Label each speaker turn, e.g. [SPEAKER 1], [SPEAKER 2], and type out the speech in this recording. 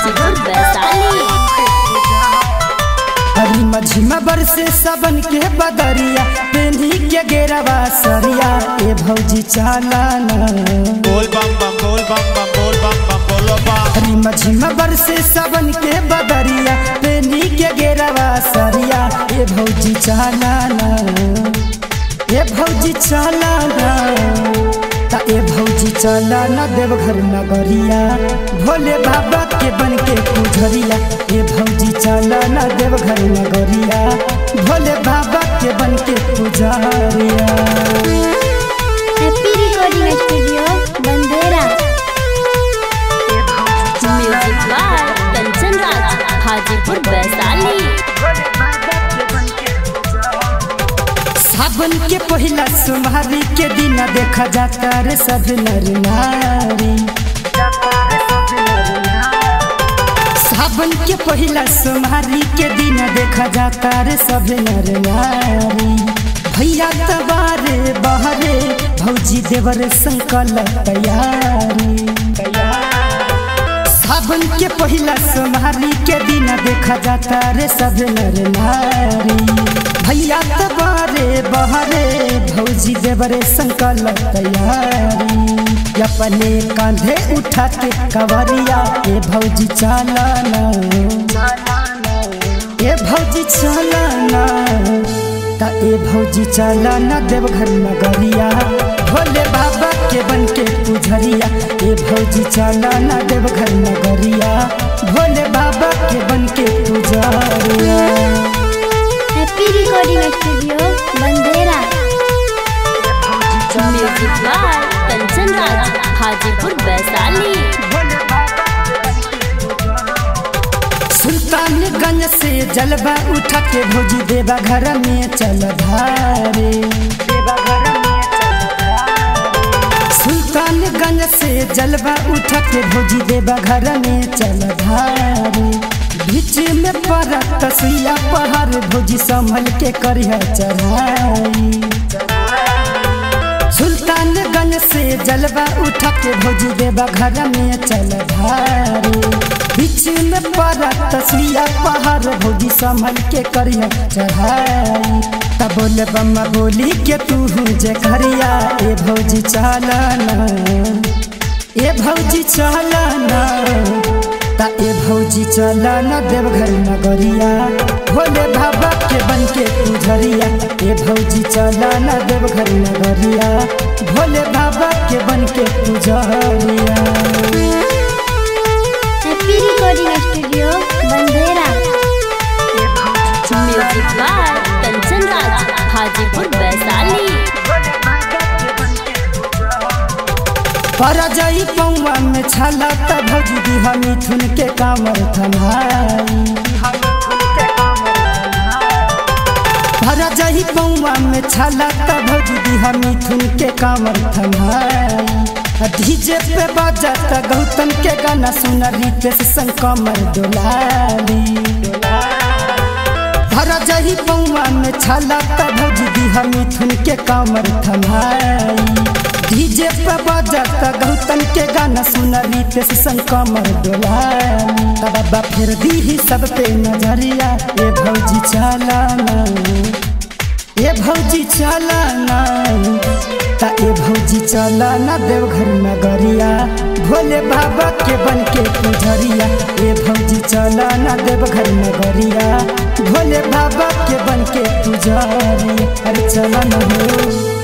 [SPEAKER 1] हाजीपुर वैशाली
[SPEAKER 2] हरी मझिमा बरसे सबन के बदरिया पेंधी के गेरवा सरिया ए भौजी चालाना
[SPEAKER 3] बोल बम बम बोल बम बम बोल बम बम बोलो बम
[SPEAKER 2] हरी मझिमा बरसे सबन के बदरिया पेंधी के गेरवा सरिया ए भौजी चालाना ए भौजी चालाना ता ए भौजी चालाना देवघर नगरिया भोले बाबा के बन के पुजरिया ए भौजी चालाना देवघर नगरिया भोले बाबा के बन के पुजरिया
[SPEAKER 4] happy recording studio Bandera
[SPEAKER 1] music by Kanchan Raj Hajipur Vaishali
[SPEAKER 2] सावन के पहिला सोमवारी के दिन देखा जाता रे सब नर नारी सावन के पहिला सोमवारी के दिन देखा जाता रे सब नर नारी भैया तबारे बहरे भौजी देवर संकल तैयारी सावन के पहिला सोमवारी के दिन देखा जाता रे सब नर नारी भैया तबारे बहरे भौजी देवरे संकल तैयारी अपने कांधे उठा के कवरिया ए भौजी चालाना ए भौजी चालाना ता ए भौजी चालाना देवघर नगरिया भोले बाबा के बन के पुजरिया ए भौजी चालाना देवघर नगरिया भोले बाबा के बन के पुजरिया
[SPEAKER 4] happy recording studio Bandera
[SPEAKER 1] music by Kanchan Raj Hajipur Vaishali
[SPEAKER 2] Sultanganj से जलवा उठा के भौजी देवा घर में चल धारे सुल्तानगंज से जलवा उठा के भौजी देवा घर में चल धारे बीच में पड़त सुइया पहाड़ भौजी संभल के करिया चढ़ाई सुल्तानगंज से जलवा उठा के भौजी देवा घर में चल धारे बीच में पड़ा तस्वीर पहाड़ भौजी संभल के करिया चढ़ाई तब बोले बम्मा बोली के तू जे करिया ए भौजी चालाना ए भौजी चालाना ता ए भौजी चालाना देवघर नगरिया भोले बाबा के बन के पुजरिया ए भौजी चालाना देवघर नगरिया भोले बाबा के बन के पुजरिया
[SPEAKER 4] happy recording studio Bandera
[SPEAKER 1] music by Kanchan Raj Hajipur Vaishali
[SPEAKER 2] परजई पौवा में छाला त भौजी दिहा मिथुन के कामर थमाई परजई पौवा में छाला त भौजी दिहा मिथुन के कामर थमाई डीजे पे बजत गौतम के गाना सुन रितेश संग कमर डोलाली भरा जही पौवा में छाला त भौजी दिहा मिथुन के कामर थमाई डीजे पे बजत गौतम के गाना सुन रितेश संग कमर डोलानी तब बाबा फिर दी सब पे नजरिया ए भौजी चालाना ए भौजी चालाना ता ए भौजी चालाना देवघर नगरिया भोले बाबा के बन के पुजरिया ए भौजी चालाना देवघर नगरिया भोले बाबा के बन के पुजरिया अरे चला न हो